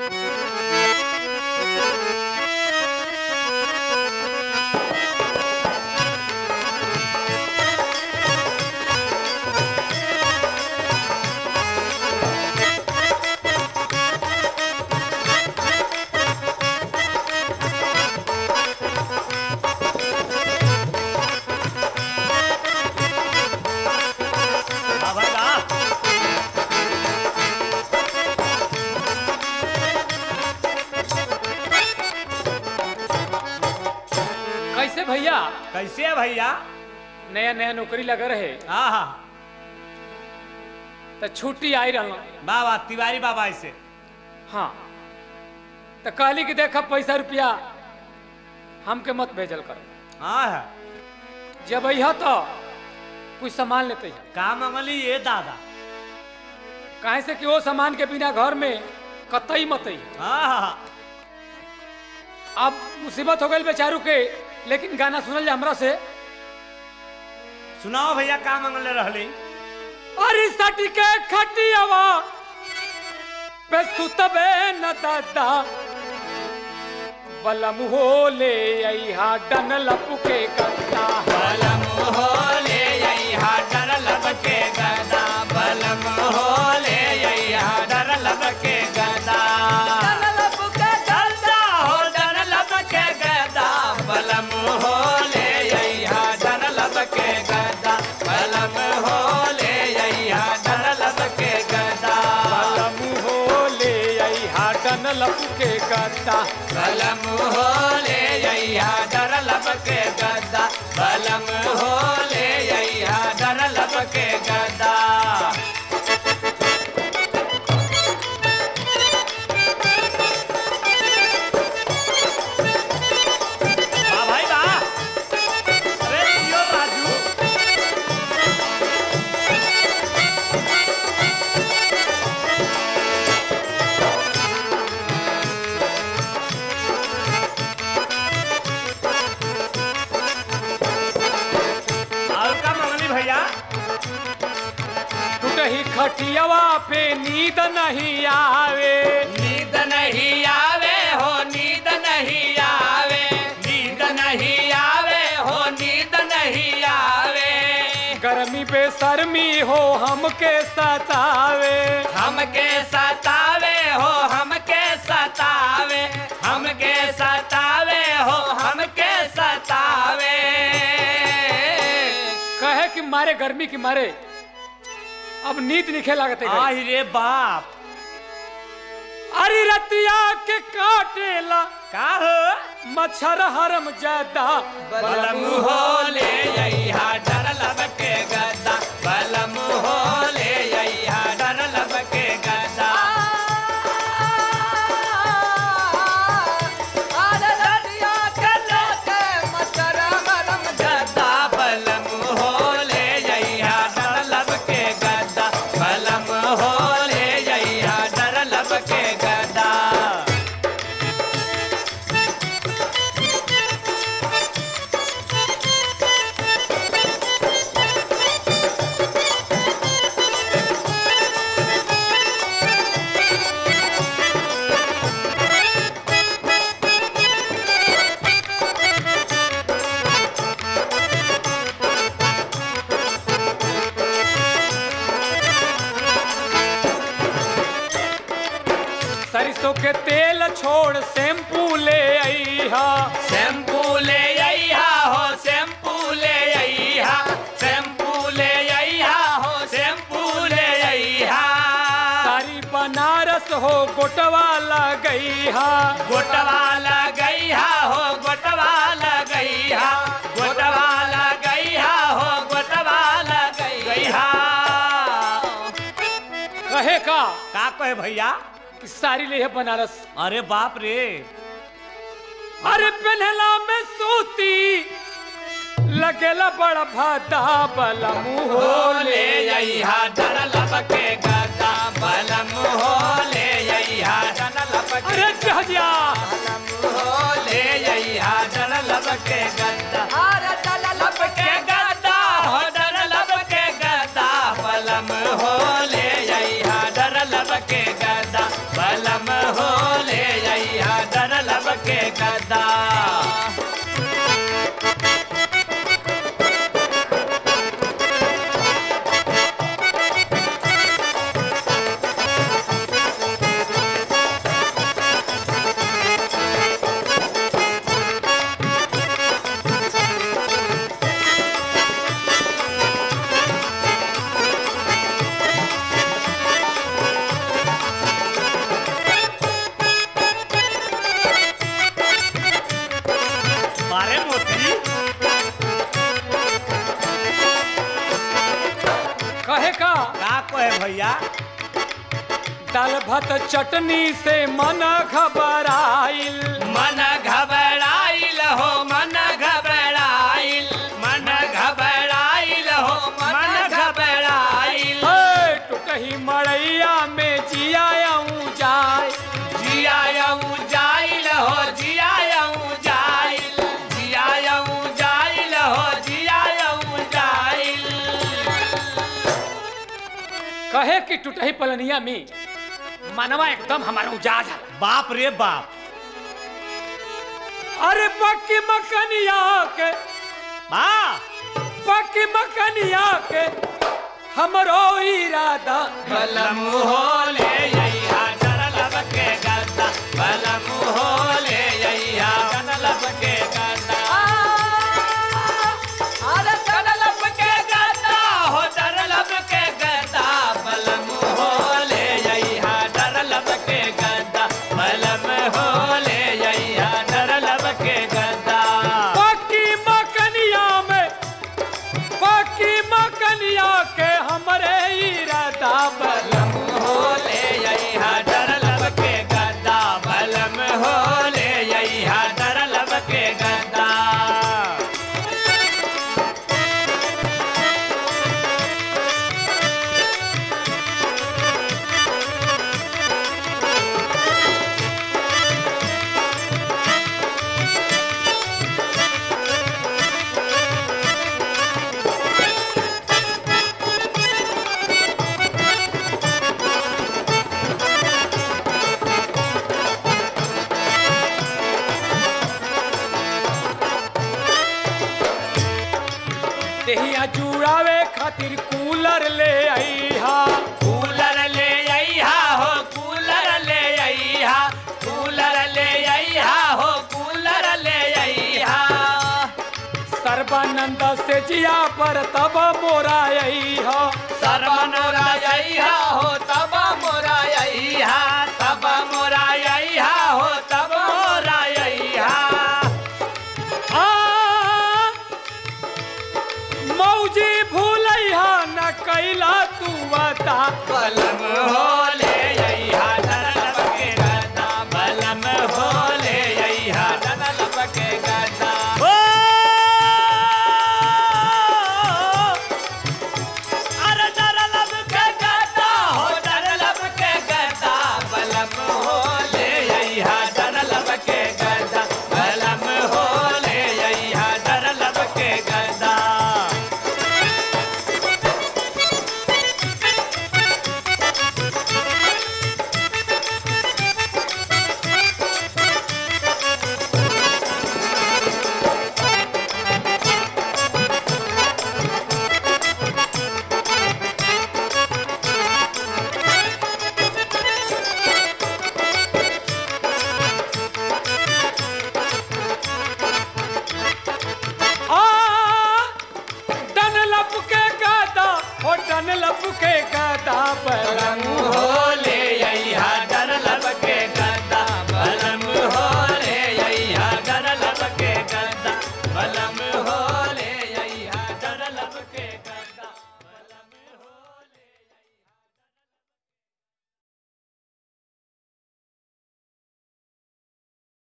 वाह भाई वाह कैसे भैया कैसे है भैया नया नया नौकरी लगा रहे हाँ हाँ तो छुट्टी आई रहा वाह वाह तिवारी बाबा ऐसे हाँ तो कहली कि देखा पैसा रुपया हमके मत भेजल कर हाँ है जब अह तो कुछ सामान लेते हैं का मंगली ये दादा काहे से कि वो सामान के बिना घर में कतई मत है हाँ हाँ हाँ अब मुसीबत हो गई बेचारू के लेकिन गाना सुनल जा हमरा से सुनाओ भैया का मंगले रहली अरे सटी के खटियावा पे सुतबे न दादा बलम हो ले अइहा डन लपुके गद्दा बलम हो ले यहाँ डर लबके गदा बलम हो ले यहाँ डर लबके गदा गदा हो डर लबके गदा बलम हो ले यहाँ डर लबके गदा बलम हो ले यहाँ डर लबके गदा बलम हो ले अइहा डन लपुके गद्दा बलम हो ले यहाँ डर लबके गदा बलम हो ले यहाँ डर लबके गदा वाह भाई वाह अरे जियो राजू और का मंगली भैया टूटही खटियावा पे नींद नहीं आवे नींद नहीं आवे हो नींद नहीं आवे नींद नहीं आवे हो नींद नहीं आवे गर्मी पे शर्मी हो हमके सतावे हमके सतावे हो हमके सतावे हमके सतावे हो हमके सतावे कहे कि मारे गर्मी की मारे अब नींद निखे लागते गई। आई रे बाप अरे रतिया के काटेला का हो मच्छर हरम ज्यादा बलम हो ले यहा डर लबके गदा बलम हो ले यहा डर लबके गदा गदा बलम हो ले यहा डर लबके गदा बलम हो ले यहा डर लबके गदा सरसों के तेल छोड़ शैम्पू ले अइहा शैम्पू ले आइहा हो शैम्पू ले आइहा शैम्पू ले आइहा हो शैम्पू ले आइहा सारी बनारस हो गोटवा लगइहा गोटवाला गईहा हो गोटवाला गईहा गोटवाला गईहा हो गोटवाला गईहा कहे का का कहे भैया कि सारी ले है बनारस अरे बाप रे अरे पहनला में सूती लगेला बड़ा भादा बला मुंह हो ले आइहा डर लबके गदा बलम हो ले आइहा डर लबके अरे जहजिया हो ले आइहा डर लबके गदा लबके गदा हो डर लबके गदा बलम हो ले आइहा डर लबके गदा बलम हो गदा मारे मोती कहे का का कहे भैया दाल भात चटनी से मन घबराइल मन घबराइल हो मन घबराइल मन घबराइल हो मन घबराइल हे, टुकही मड़ैया में जियाऊं जाय जियाऊ जाइल हो जियाऊ जाइल जियाऊ जाइल हो जियाऊ जाइल कहे कि टूटही पलनिया में मनवा एकदम हमारा उजाज है बाप रे बाप अरे पक्की मकनिया के बा पक्की मकनिया के हमरो इरादा बलम होले यैया डरलब के गदा बलम होले यैया डरलब के गदा अरे डरलब के गदा हो डरलब के गदा बलम होले यैया डरलब के गदा बलम होले यैया डरलब के गदा पक्की मकनिया में पक्की मकनिया के हमरे इरादा बलम होले यैया डरलब के गदा बलम होले यैया डरलब के गदा देहिया जुड़ावे खातिर कूलर ले आईहा कूलर ले अइहा हो कूलर ले अइहा कूलर ले अइहा हो कूलर ले अइहा सर्वानंद से जिया पर तब मोरा आईहा सर्वनोरा अइहा हो तब मोरा अइहा तब मोरा अइहा हो तब मोरा अइहा आ मौजी भूलैहा न कैला तू बता बलम हो